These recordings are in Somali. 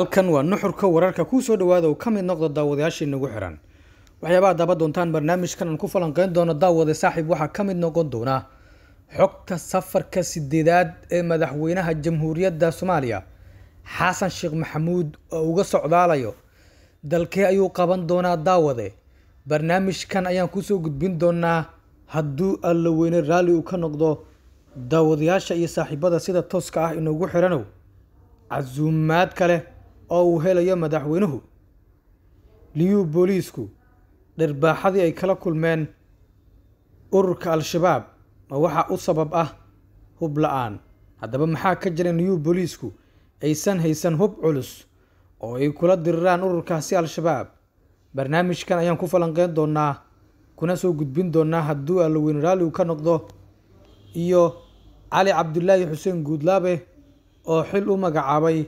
halkan waa nuxurka wararka kuu soo dhawaada oo ka mid noqda daawadayaashii nagu xiran waxyaabaha daba doontaan barnaamijkan aan ku falanqeyn doono daawade saaxiib waxaa ka mid noqon doona xogta safarka sideedaad ee madaxweynaha jamhuuriyadda soomaaliya xasan sheekh maxamuud oo uga socdaalayo dalkee ayuu qaban doonaa daawade barnaamijkan ayaan kusoo gudbin doonaa hadduu alla weyne raalli uu ka noqdo daawadayaasha iyo saaxiibada sida tooska ah inoogu xiranow casuumaad kale oo uu helayo madaxweynuhu liyuu booliisku dharbaaxadii ay kala kulmeen ururka al-shabaab ma waxaa u sabab ah hub la-aan haddaba maxaa ka jira liyuu booliisku aysan haysan hub culus oo ay kula diriraan ururkaasi al-shabaab barnaamijkan ayaan ku falanqeyn doonaa kuna soo gudbin doonaa hadduu allaweyne raalli uu ka noqdo iyo cali cabdulaahi xuseen guudlaabe oo xil u magacaabay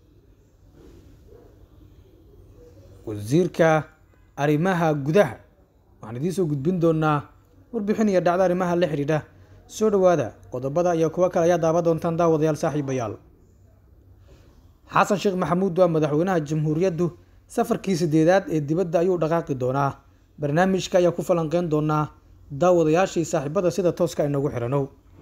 wasiirka arrimaha gudaha waxaan idiin soo gudbin doonaa warbixin iyo dhacdo arrimaha la xidhiidha soo dhowaada qodobada iyo kuwo kale ayaa daawa doontaan daawadayaal saaxiibayaal xasan sheekh maxamuud waa madaxweynaha jamhuuriyaddu safarkii sideedaad ee dibadda ayuu dhaqaaqi doonaa barnaamijka ayaa ku falanqeyn doonaa daawadayaashii saaxiibada sida tooska inoogu xiranow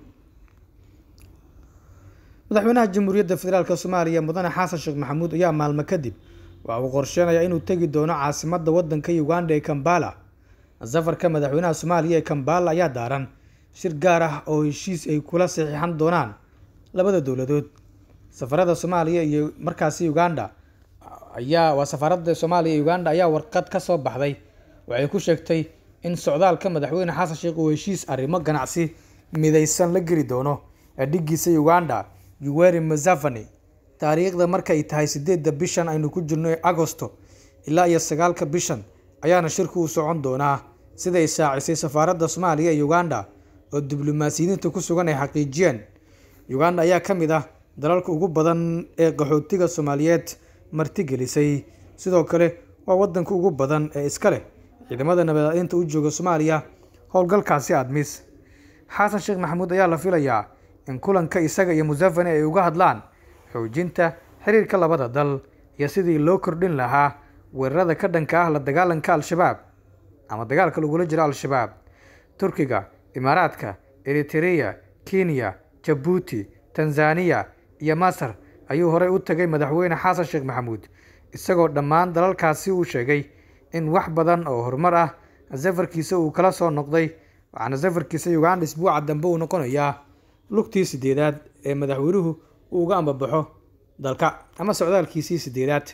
madaxweynaha jamhuuriyadda federaalk soomaaliya mudane xasan sheekh maxamuud ayaa maalmo kadib waxa uu qorsheenayaa inuu tegi doono caasimadda waddanka uganda ee kambala safarka madaxweynaha soomaaliya ee kambala ayaa daaran shir gaar ah oo heshiis ay kula saxiixan doonaan labada dowladood safarada soomaaliya iyo markaasi uganda ayaa waa safaarada soomaaliya iyo uganda ayaa warqad ka soo baxday waxay ku sheegtay in socdaalka madaxweyne xasan sheekh uu heshiis arrimo ganacsi midaysan la geli doono adhigiisa uganda yuweri museveni taariikhda markay tahay sideedda bishan aynu ku jirno ee agosto ilaa iyo sagaalka bishan ayaana shirku u socon doonaa siday shaacisay safaaradda soomaaliya ee uganda oo diblomaasiyiinta ku sugan ay xaqiijiyeen uganda ayaa ka mid ah dalalka ugu badan ee qaxootiga soomaaliyeed martigelisay sidoo kale waa wadanka ugu badan ee iska leh ciidamada nabadinta u jooga soomaaliya howlgalkaasi admis xasan sheekh maxamuud ayaa la filayaa in kulanka isaga iyo museveni ay uga hadlaan xoojinta xiriirka labada dal iyo sidii loo kordhin lahaa weerarada ka dhanka ah la dagaalanka al-shabaab ama dagaalka lagula jiro al-shabaab turkiga imaaraadka eritereya kenya jabuuti tanzaniya iyo masar ayuu horey u tagay madaxweyne xasan sheekh maxamuud isagoo dhammaan dalalkaasi uu sheegay in wax badan oo horumar ah safarkiisa uu kala soo noqday waxaana safarkiisa uganda isbuuca dambe uu noqonayaa lugtii sideedaad ee madaxweynuhu uu uga ambabaxo dalka ama socdaalkiisii sideedaad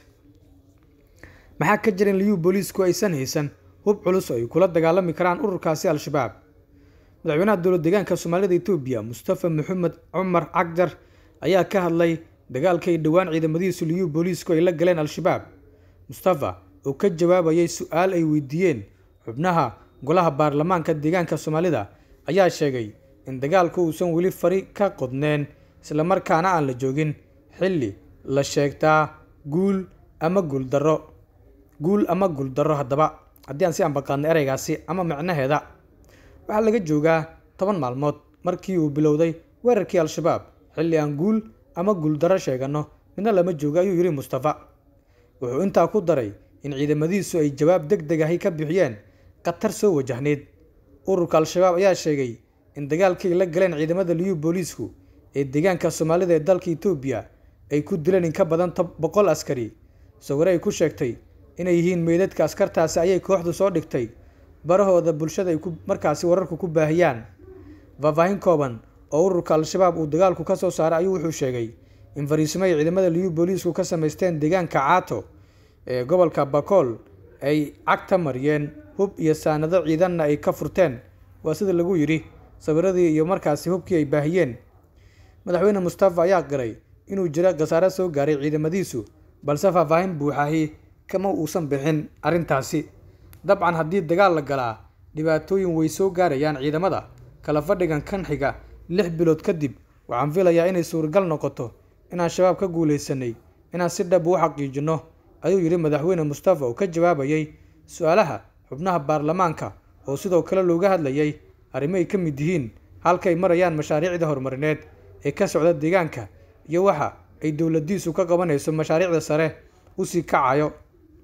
maxaa ka jira in liyuu booliisku aysan haysan hub culus oo ay kula dagaalami karaan ururkaasi al-shabaab madaxweynaha dowlad deegaanka soomaalida etoobiya mustafa maxamed cumar cagjar ayaa ka hadlay dagaalka ay dhowaan ciidamadiisu liyuu booliisku ay la galeen al-shabaab mustafa oo ka jawaabayay su-aal ay weydiiyeen xubnaha golaha baarlamaanka deegaanka soomaalida ayaa sheegay in dagaalku uusan weli fari ka qodneen islamarkaana aan la joogin xilli la sheegtaa guul ama guuldarro guul ama guuldarro haddaba haddii aan si ambaqaadno ereygaasi ama micnaheeda waxaa laga joogaa toban maalmood markii uu bilowday weerarkii al-shabaab xilli aan guul ama guuldarro sheeganno midna lama joogo ayuu yidhi mustafa wuxuu intaa ku daray in ciidamadiisu ay jawaab deg deg ahi ka bixiyeen khatar soo wajahneyd ururka al-shabaab ayaa sheegay in dagaalkii la galeen ciidamada liyuu booliisku ee deegaanka soomaalida ee dalka etoobiya ay ku dileen in ka badan boqol askari sawire ay ku sheegtay inay yihiin meydadka askartaasi ayay kooxdu soo dhigtay barahooda bulshada ay markaasi wararku ku baahiyaan faahfaahin kooban oo ururka al-shabaab uu dagaalku ka soo saaray ayuu wuxuu sheegay in fariisimo ay ciidamada liyuu booliisku ka samaysteen deegaanka caato ee gobolka bakool ay cagta mariyeen hub iyo saanado ciidanna ay ka furteen waa sida lagu yidhi sawiradii iyo markaasi hubkii ay baahiyeen madaxweyne mustafa ayaa qiray inuu jira khasaare soo gaaray ciidamadiisu balse faahfaahin buuxahi kama uusan bixin arrintaasi dabcan haddii dagaal la galaa dhibaatooyin way soo gaarayaan ciidamada kala fadhigan kan xiga lix bilood kadib waxaan filayaa inay suuragal noqoto inaan shabaab ka guulaysanay inaan si dhab u xaqiijinno ayuu yidhi madaxweyne mustafa oo ka jawaabayay su-aalaha xubnaha baarlamaanka oo sidoo kale looga hadlayay arrimo ay ka mid yihiin halkay marayaan mashaariicda horumarineed ee ka socda deegaanka iyo waxa ay dowladiisu ka qabanayso mashaariicda sare usii kacayo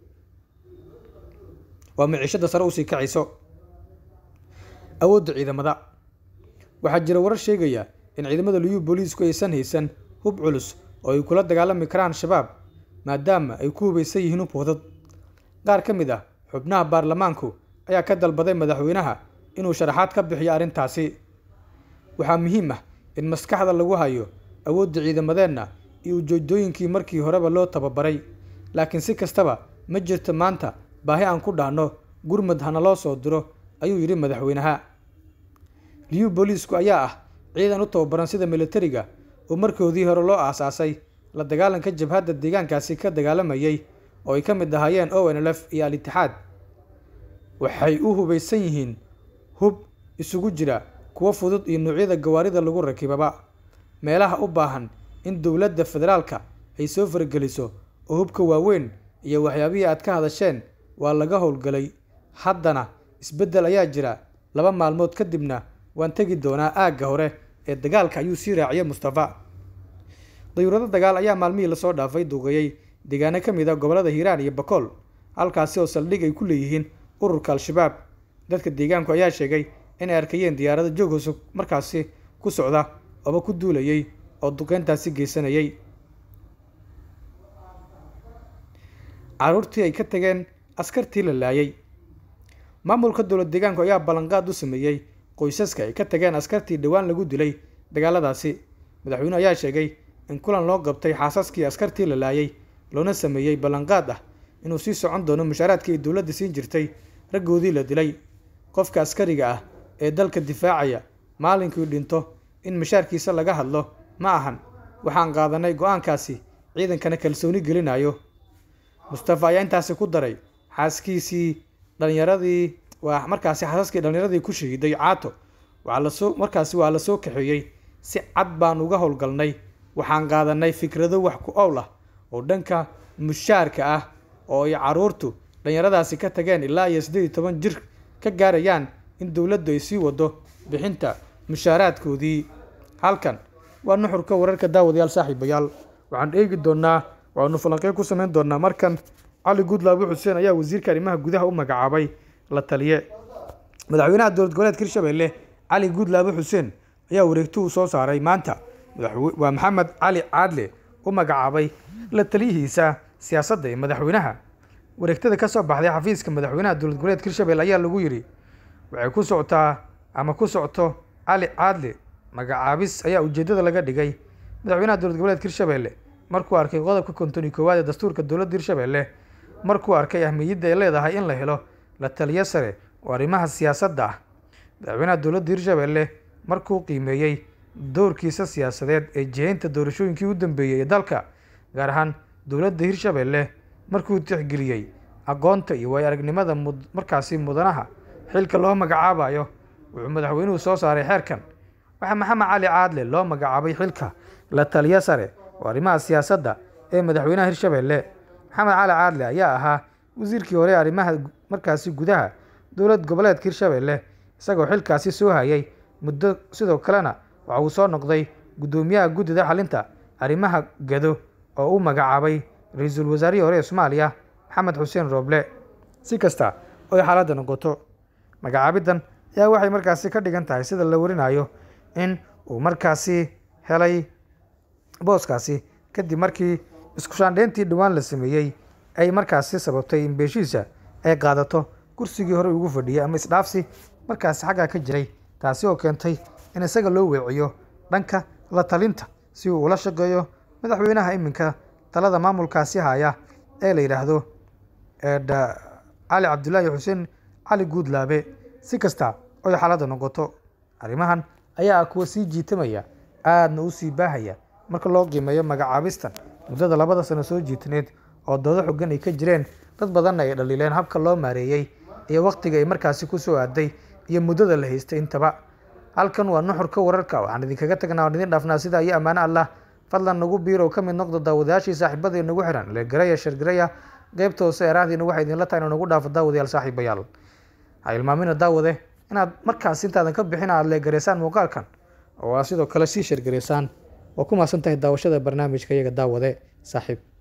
waa miciishada sare usii kacayso awoodda ciidamada waxaa jira warar sheegaya in ciidamada liyu booliisku aysan haysan hub culus oo ay kula dagaalami karaan shabaab maadaama ay ku hubaysan yihiin hub wadad qaar ka mid ah xubnaha baarlamaanku ayaa ka dalbaday madaxweynaha inuu sharaxaad ka bixiyo arrintaasi waxaa muhiim ah in maskaxda lagu hayo awoodda ciidamadeenna iyo ujeedooyinkii markii horeba loo tababaray laakiin si kastaba ma jirto maanta baahi aan ku dhahno gurmud hana loo soo diro ayuu yidhi madaxweynaha liyu booliisku ayaa ah ciidan u tababaran sida militariga oo markoodii hore loo aasaasay la dagaalanka jabhadda deegaankaasi ka dagaalamayay oo ay ka mid ahaayeen o n l f iyo al-itixaad waxay u hubaysan yihiin hub isugu jira kuwo fudud iyo noocyada gawaarida lagu rakibaba meelaha u baahan in dowladda federaalka ay soo fargeliso oo hubka waaweyn iyo waxyaabihii aad ka hadasheen waa laga howlgalay haddana isbeddel ayaa jira laba maalmood kadibna waan tegi doonaa aagga hore ee dagaalka ayuu sii raaciyay mustafa dayuurado dagaal ayaa maalmihii lasoo dhaafay duuqeeyey deegaano ka mid a gobollada hiiraan iyo bakool halkaasi oo saldhig ay ku leeyihiin ururka al-shabaab dadka deegaanku ayaa sheegay inay arkayeen diyaarado joog hoose markaasi ku socda ooba ku duulayay oo duqeyntaasi geysanayay caruurtii ay ka tageen askartii la laayay maamulka dowlad deegaanku ayaa ballanqaad u sameeyey qoysaska ay ka tageen askartii dhowaan lagu dilay dagaaladaasi madaxweyne ayaa sheegay in kulan loo qabtay xaasaskii askartii la laayay loona sameeyey ballanqaad ah inuu sii socon doono mushaaraadkii ay dowladda siin jirtay raggoodii la dilay qofka askariga ah ee dalka difaacaya maalinkii dhinto in mashaarkiisa laga hadlo ma ahan waxaan qaadanay go-aankaasi ciidankana kalsooni gelinayo mustafa ayaa intaasi ku daray xaaskiisii dhalinyaradii waa markaasi xaasaskii dhalinyaradii ku shahiiday caato waxaa lasoo markaasi waa la soo kaxeeyey si cad baan uga howlgalnay waxaan qaadanay fikrado wax ku owl ah oo dhanka mushaarka ah oo ay caruurtu dhalinyaradaasi ka tageen ilaa iyo siddeed iyo toban jir ka gaarayaan in dowladdu ay sii wado bixinta mushaaraadkoodii halkan waa nuxurka wararka daawadayaal saaxiibayaal waxaan eegi doonaa waxaanu falanqeyn ku samayn doonaa markan cali guudlaabi xuseen ayaa wasiirka arrimaha gudaha u magacaabay la taliye madaxweynaha dowlad goboleedka hirshabelle cali guudlaabi xuseen ayaa wareegtuhu soo saaray maanta waa maxamed cali caadle u magacaabay la taliyihiisa siyaasadda ee madaxweynaha wareegtada ka soo baxday xafiiska madaxweynaha dowlad goboleedka hirshabelle ayaa lagu yidhi waxay ku socotaa ama ku socto cali caadle magacaabis ayaa ujeeddada laga dhigay madaxweynaha dowlad goboleedka hirshabelle markuu arkay qodobka konton iyo koowaad ee dastuurka dowladda hirshabelle markuu arkay ahmiyadda ay leedahay in la helo la taliyo sare oo arrimaha siyaasadda ah madaxweynaha dowladda hirshabelle markuu qiimeeyey doorkiisa siyaasadeed ee jihaynta doorashooyinkii u dambeeyey ee dalka gaar ahaan dowladda hirshabelle markuu tixgeliyey aqoonta iyo waayo aragnimada markaasi mudanaha xilka loo magacaabayo wuxuu madaxweynuhu soo saaray xeerkan waxaa maxamed cali caadle loo magacaabay xilka la taliyo sare oo arrimaha siyaasadda ee madaxweynaha hirshabelle maxamed cali caadle ayaa ahaa wasiirkii hore arrimaha markaasi gudaha dowlad goboleedka hirshabelle isagoo xilkaasi soo hayay muddo sidoo kalena waxa uu soo noqday guddoomiyaha guddida xalinta arrimaha gado oo u magacaabay ra-iisul wasaarihii hore ee soomaaliya maxamed xuseen rooble si kasta oy xaaladda noqoto magacaabiddan ayaa waxay markaasi ka dhigan tahay sida la warinayo in uu markaasi helay booskaasi kadib markii iskushaandheyntii dhowaan la sameeyey ay markaasi sababtay in beeshiisa ay qaadato kursigii hore ugu fadhiyay ama isdhaafsi markaasi xaggaa ka jiray taasi oo keentay in isaga loo weeciyo dhanka la talinta si uu ula shaqeeyo madaxweynaha iminka talada maamulkaasi haya ee la yidhaahdo cali cabdulaahi xuseen cali guudlaabe si kasta oy xaaladda noqoto arrimahan ayaa ah kuwa sii jiitamaya aadna u sii baahaya marka loo qiimeeyo magacaabistan muddada labada sano soo jiitaneed oo doodo xogan ay ka jireen dad badanna ay dhaliileen habka loo maareeyey iyo wakhtiga ay markaasi ku soo aaday iyo muddada la haystay intaba halkan waa nuxurka wararka waxaan idinkaga tagnaa waan idin dhaafnaa sida iyo ammaano allah fadlan nagu biirow ka mid noqdo daawadayaashii saaxiibada nagu xiran legaraya shargaraya qeybta hoose eraahdiina waxay idinla tahay inuu nagu dhaafo daawadayaal saaxiibayaal ha ilmaamina daawade inaad markaas intaadan ka bixin aad leegaraysaan muuqaalkan oo aad sidoo kale sii shargaraysaan waa ku mahadsan tahay daawashada barnaamijka iyaga daawade saaxiib